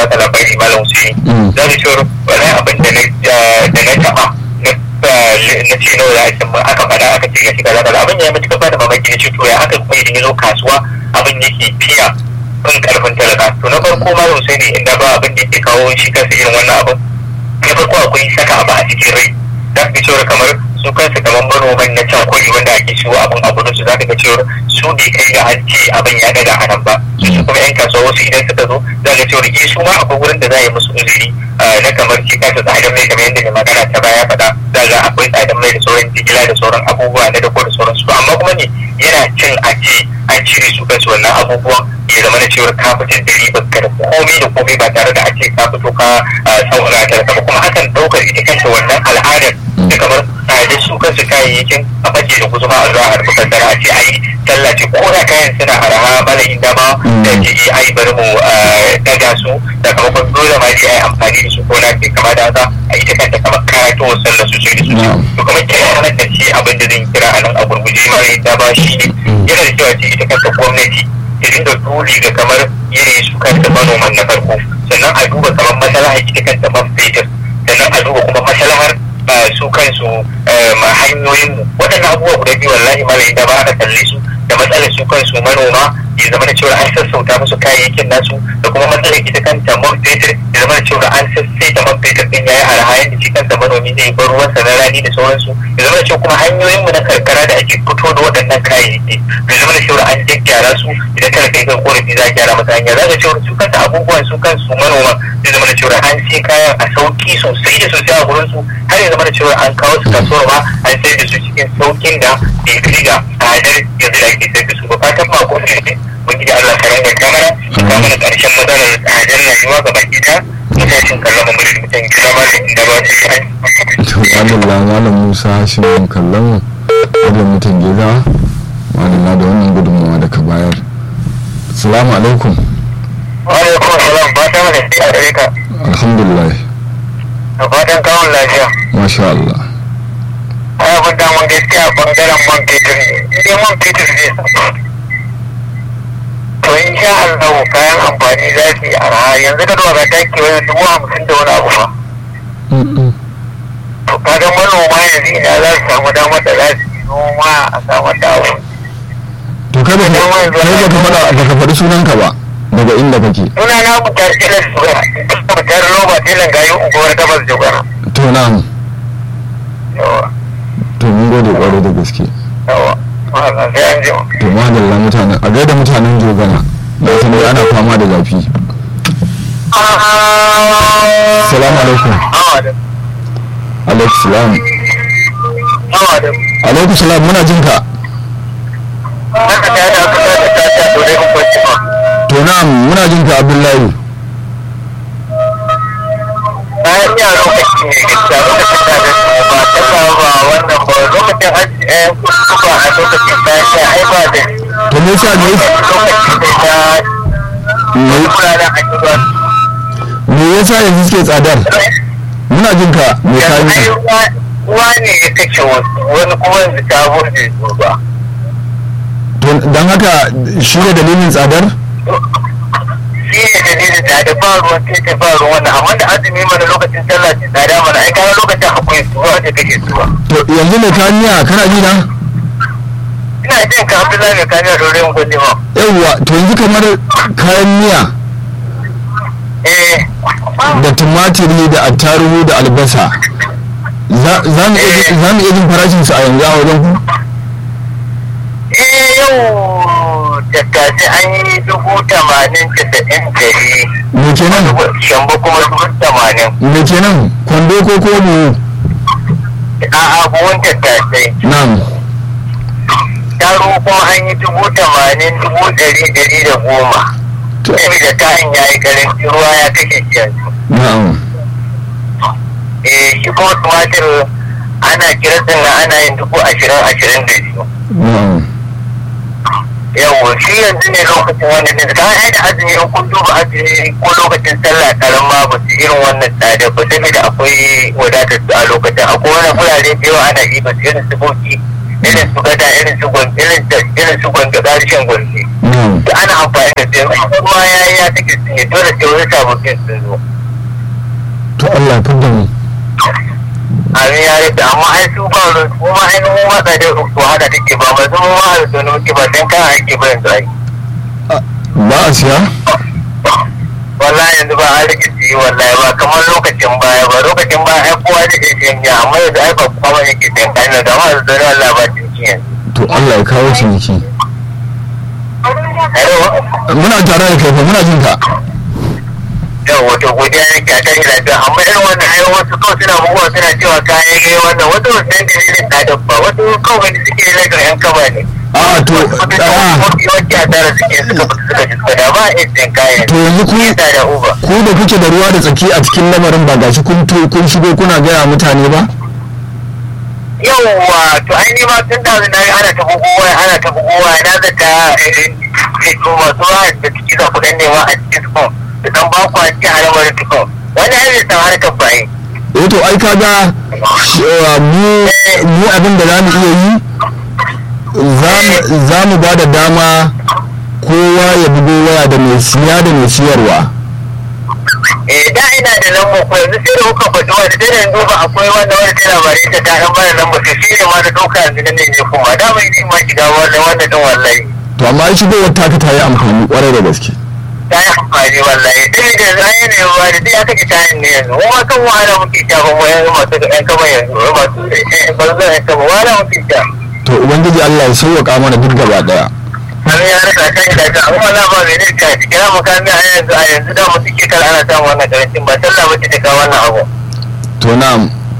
baka labari malam Hussein Mm. za ka cewa wani abin da na da na taɓa na na ce nawa za a cin aka faɗa aka ce gashi kaza kaza abin ya mutu ka bada mamaki na ce to ya aka kuma idan ya zo kasuwa abin yake fiya in karfin talaka to na farko malam Hussein inda ba abin da yake kawo shi kansa irin wannan abin na farko akwai saka abu a cikin rai za ka ga cewar kamar su kansu kamar manoman na can kwari wanda ake shigo abin a gudun su za ka ga cewar su bai kai ga an ce abin ya daga a nan ba su su kuma yan kasuwa wasu idan suka zo za ka ga cewar eh su ma akwai wurin da za a yi musu uzuri ah, na kamar shi kansa tsadar mai kamar yadda mai magana ta baya faɗa za ga akwai tsadar mai da sauran jigila da sauran abubuwa na dako da sauransu to amma kuma ne yana cin a ce an cire su kansu wannan abubuwan ya zama na cewar ka fitar da ribar ka da komai da komai ba tare da a ce ka fito ka saurara ta ba kuma hakan ɗaukar ita kanta wannan al'adar da kamar tsadar su kansu kayayyakin a bace da kusa ma a zuwa harfi kaddara a ce ai tallace ko da kayan suna araha bala inda ma da ke yi ai bari mu ah, daga su sakamakon dole ma dai ai amfani da su ko na ke kama da haka a ita kanta kamar karatowar sallar su sai da su Na'am. to kuma kira nan da ce abin da zan kira a nan a gurguje mara inda ba shi ne yana da cewa ce ita kanta gwamnati ta dinga dole ga kamar yanayin su kanta manoman na farko sannan a duba kamar maslahar ita kanta man fetur sannan a duba kuma maslahar ah, su kansu ah, ma hanyoyin mu waɗannan abubuwa guda biyu wallahi malai da ba aka kalle su da matsalar su kansu manoma ya zama da cewa an sassauta musu kayayyakin nasu da kuma matsalar ita kanta man fetur ya zama da cewa an sassaita man fetur din yayi arha yadda shi kanta manomi zai bar ruwansa na rani da sauransu ya zama da cewa kuma hanyoyin mu na karkara da ake fito da waɗannan kayayyaki ya zama da cewa an gyaggyara su idan kada kai kan korafi za a gyara masa hanya za ka cewa su kanta abubuwan su kansu manoma zai zama da cewa an sai kayan a sauki sosai da sosai a gurin su har ya zama da cewa an kawo su kasuwar ma an sayar da su cikin saukin da bai kai ga tsadar yanzu da ake sayar da su ba fatan ma ko ne mun gida Allah ka ranga kamara ka mana karshen matsalar tsadar rayuwa ga baki da mutashin kallon mu da mutan gida ma da inda ba su yi to madalla malam musa hashim kallon da mutum gida madalla da wannan gudunmawa da ka bayar salamu alaikum wa alaikum salam fatan mana sai a gare ka alhamdulillah da fatan kawon lafiya masha Allah ai abin da mun gaskiya bangaren man fetur ne idan man fetur zai to in sha Allah kayan amfani za su yi arha yanzu da dora taki wani dubu hamsin da wani abu fa Mm-mm. to kaga manoma yanzu ina za su samu damar da za su yi noma a samar da abu to kai ba kai ba ka faɗa ba ka faɗi sunanka ba daga inda kake suna na mutar tilan shugaba mutar roba tilan gayi unguwar gabas jogana to na yawa to mun gode kwarai da gaske yawa ma'ana sai an jima to madalla mutanen a gaida mutanen jogana da san dai ana fama da zafi salamu alaikum awa da alaikum salam awa da alaikum salam muna jin ka haka ta da aka ta ta ta to dai kun kwanci ma to na muna jin ka abdullahi bayan ya lokaci ne gaskiya lokacin da da su ba ta ba ba wannan ba lokacin hajji eh kuma a lokacin da ya ai ba da to me yasa ne lokacin da ya me kuraren hajji ba me yasa yanzu suke tsadar muna jin ka me yanzu ai kayi ruwa- ruwa ne ya kace wasu wani kuma yanzu ta burge su ba to dan haka shi ne dalilin tsadar shi ne dalilin da da ba ruwan tete ba ruwan wannan amma da azumi mana lokacin sallah ce tsada mana ai kaga lokacin akwai su ruwa da kake suwa to yanzu me kaniya kana ji na ina jin ka Abdullahi mai kamiya dore mu gode ma yawwa to yanzu kamar kayan miya eh da tumatiri da attarugu da albasa za za mu iya jin- za mu iya jin farashin su a yanzu a wajen ku eh yau tattace an yi dubu tamanin casa'in dari me kenan shambo kuma dubu tamanin me kenan kwando ko ko mu a abubuwan tattasai nan taro kuma an yi dubu tamanin dubu dari dari da goma to saboda kayan ya yi karanci ruwa ya kashe shi yanzu na'am eh shi kuma tumatir ana kirasin na ana yin dubu ashirin ashirin da biyu na'am yawo shi yanzu ne lokacin wannan din kan ai da azumi in kun duba azumi ko lokacin sallah karama ba su irin wannan tsada ba saboda akwai wadatar su a lokacin akwai wani gurare da yawa ana yi ba su irin su boki irin irin su gada irin su gwan irin da irin su gwan gada harshen gwanne na'am da ana amfani da su yanzu kuma ya yi ya take su ne dole sai wani sababbin sun zo to Allah ya fidda mu abin ya rage amma ai su ba ruwan su kuma ai mu ma da su haka take ba ba su mu ma da su ne muke ba dan kan ake ba yanzu ai ba a siya wallahi yanzu ba a rike su yi wallahi ba kamar lokacin baya ba lokacin baya ai kowa da ke siyan ya amma yanzu ai ba kowa yake siyan kayan da amma yanzu don Allah ba cinki yanzu to Allah ya kawo ciniki Ayo, muna tare da kai fa muna jin ka yau wato godiya ne ka ta yi lafiya amma irin wannan ayo wasu kawai suna buguwa suna cewa kayan gai wannan wasu ba san dalilin tsadar ba wasu kawai gani suke yi daga yan kaba ne a to wata a mafi yawanci a tara suke suka fita suka ji suka da ba a iya siyan kayan to yanzu ku ta da uba ku da kuke da ruwa da tsaki a cikin lamarin ba gashi kun to kun shigo kuna gaya mutane ba yawwa to ai ni ma tun da na yi ana ta bugowa ana ta bugowa na zata eh to masu ruwa da ciki za ku dan nema a cikin su da dan ba ku a cikin alamar tukun wani ai bai san harkar baye eh to ai kaga shi- uh, mu mu abin da zamu iya yi zamu- za mu ba da dama kowa ya bugo waya da mai siya da mai siyarwa eh da ina da lambar ko yanzu sai da kuka faɗi wani sai da yanzu ba akwai wanda wani sai labarai ta ta ɗan bada lambar to shi ne ma da ɗauka yanzu nan ne kuma da mai ni ma shiga wannan wannan din wallahi to amma ai shigowar taka ta yi amfani kwarai da gaske ta yi amfani wallahi sai da yanzu an yi ne ba da duk aka ji tayin ne yanzu kuma kan wahala muke sha ba mu yanzu masu ƴan kama yanzu masu banzan ƴan kama wahala muke sha to ubangiji Allah ya sauwaka mana duk gaba daya an ya rasa kan da ta amma na ba mai ne ta cikin makami a yanzu a yanzu da mu suke kar ana samun wannan karancin ba sallah ba ce ta kawo wannan abu to na'am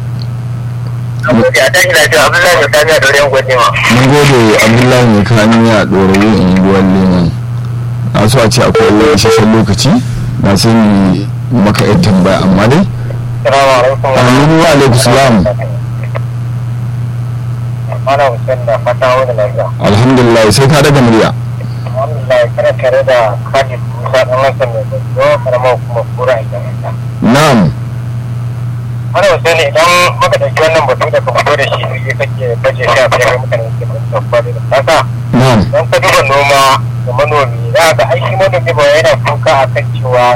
a tashi lafiya abdullahi da kamiya da wurin gwajewa mun gode Abdullahi mai kani a ɗorayi unguwar Leman na so a ce akwai wani isasshen lokaci na sai ni maka yan tambaya amma dai salamu alaikum Aminu wa alaikum salam mana hussein da fata wani lafiya alhamdulillah sai ka daga murya alhamdulillah kana tare da khalid musa dan wasan mai gwajo karamar kuma kura a jami'a na'am mana hussein idan muka ɗauki wannan batu da kuma da shi ne kake baje shi a fiye mutane ke da kwari da kasa na'am don ka duba noma da manomi za ga ai shi manomi ba yana kuka a kan cewa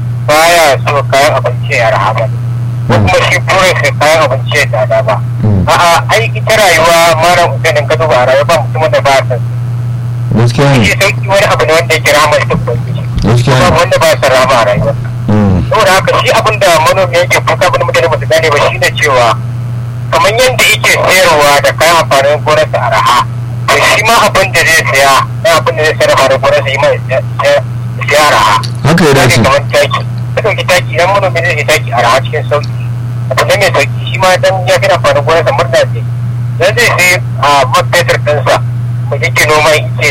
baya so kayan abinci ya rahama ko kuma shi burin sai kayan abinci ya tsada ba Mm. a'a ai ita rayuwa mara usainin ka duba a rayuwa ba mutumin da ba a san gaskiya shi ne sauki wani abu ne wanda yake rahama ita ubangiji gaskiya ba ne wanda ba sa rahama a rayuwa Mm. saboda haka shi abin da manomi yake kuka abin da mutane ba su gane ba shine cewa kamar yadda yake sayarwa da kayan amfanin gonarsa a raha to shi ma abin da zai saya na abin da zai sayar amfanin gonarsa yi ma ya siya a raha haka ya dace kamar taki ka ɗauki taki idan manomi zai yi taki a raha cikin sauki abu ne mai sauki shi ma dan ya fi amfanin gonarsa murna ce dan zai sai a man fetur ɗinsa ko yake noma yake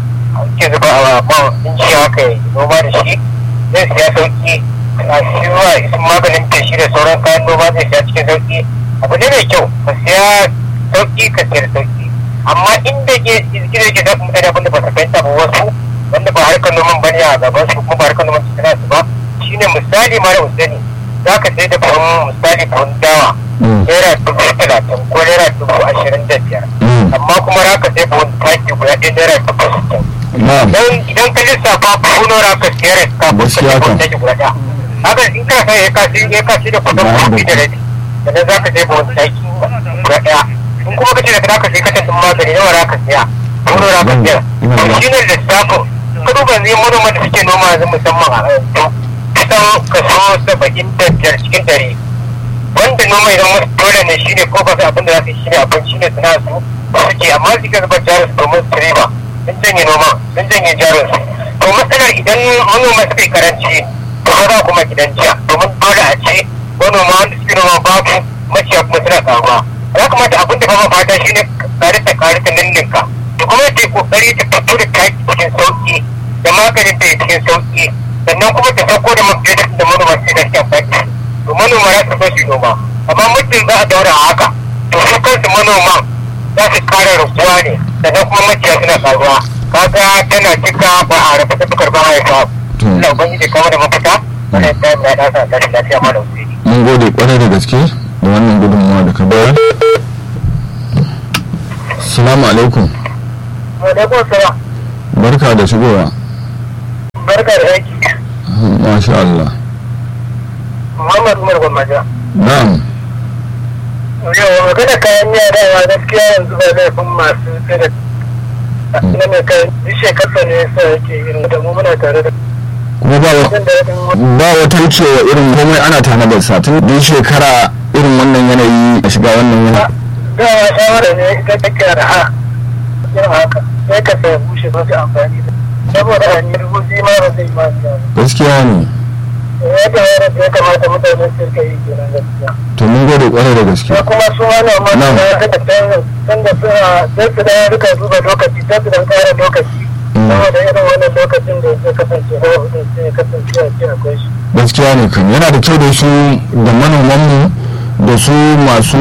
ke zuba a man inci haka ya noma da shi zai siya sauki a shiwa sun maganin feshi da sauran kayan noma zai siya cikin sauki abu ne mai kyau ka siya sauki ka siyar sauki amma inda ke gida ke zafi mutane abin da ba su fahimta ba wasu wanda ba harkar noman ba ne a gaban su kuma ba harkar noman su tana su ba shine misali mara usani za ka sai da buhun misali buhun dawa Mm. naira dubu talatin ko naira dubu ashirin da biyar Mm. amma kuma za ka sai buhun taki guda ɗaya naira dubu sittin na'am don idan ka lissafa buhun za ka siyar ka Gaskiya kusa kam. buhun taki guda ɗaya haka in ka sai ya kasi ya kasi da kudin Na kuɗi da da- rabi sannan za ka sai buhun taki guda ɗaya in kuma ka ce da za ka sai katin magani nawa za ka siya buhun za ka siya Ina da- shi ne lissafin ka duba ne manoman da suke noma yanzu musamman a yanzu kusan kaso saba'in da biyar cikin dare wanda noma idan wasu dole ne shine ko ba su abin da za su yi shine abin shine suna su suke amma su ga zuba jarin su domin su riba sun janye noma sun janye jarin su to matsalar idan manoma suka yi karanci to ba za kuma gidan jiya domin dole a ce manoma wanda suke noma babu maciya kuma suna karuwa ya kamata abin da ba ma fata shine kare ta kare ta ninninka to kuma ta yi kokari ta fito da taki cikin sauki da maganin ta cikin sauki sannan kuma ta sauko da mafi da manoma su da suke amfani to manoma za su so su noma amma muddin za a daura a haka to su kansu manoman za su kara rukuwa ne sannan kuma maciya suna karuwa kaga tana cika ba a rabu ta bukar ba haifa To. ina ubangiji kama da mafita wannan ta na ɗasa tashi lafiya ma da usiri mun gode kwarai da gaske da wannan gudunmawa da ka bayar salamu alaikum Alaikum salam. barka da shigowa Barka da aiki. masha Allah Muhammad Umar Gwammaja. na'am Yau magana kayan miya dawa gaskiya yanzu ba laifin masu sai da na mai kayan duk shekarsa ne yasa yake irin da mu muna tare da kuma ba wa- jin daɗin ba wata wucewa irin komai ana tanadar sa tun duk shekara irin wannan yanayi a shiga wannan yanayi dawa shawara ne ita take da ha irin haka sai ka sai bushe ba ka amfani da saboda a yi rubuci ma ba zai ma biya ba. gaskiya ne ya kamata da ya kamata mutane su rika yi kenan gaskiya to mun gode kwarai da gaske ya kuma su wani amma Na'am. da ya kada canza canza suna sai su da rika duba lokaci sai su dan kara lokaci saboda irin wannan lokacin da ya kasance hawa hudun sai ya kasance a ce akwai shi gaskiya ne kan yana da kyau da su da manomanmu da su masu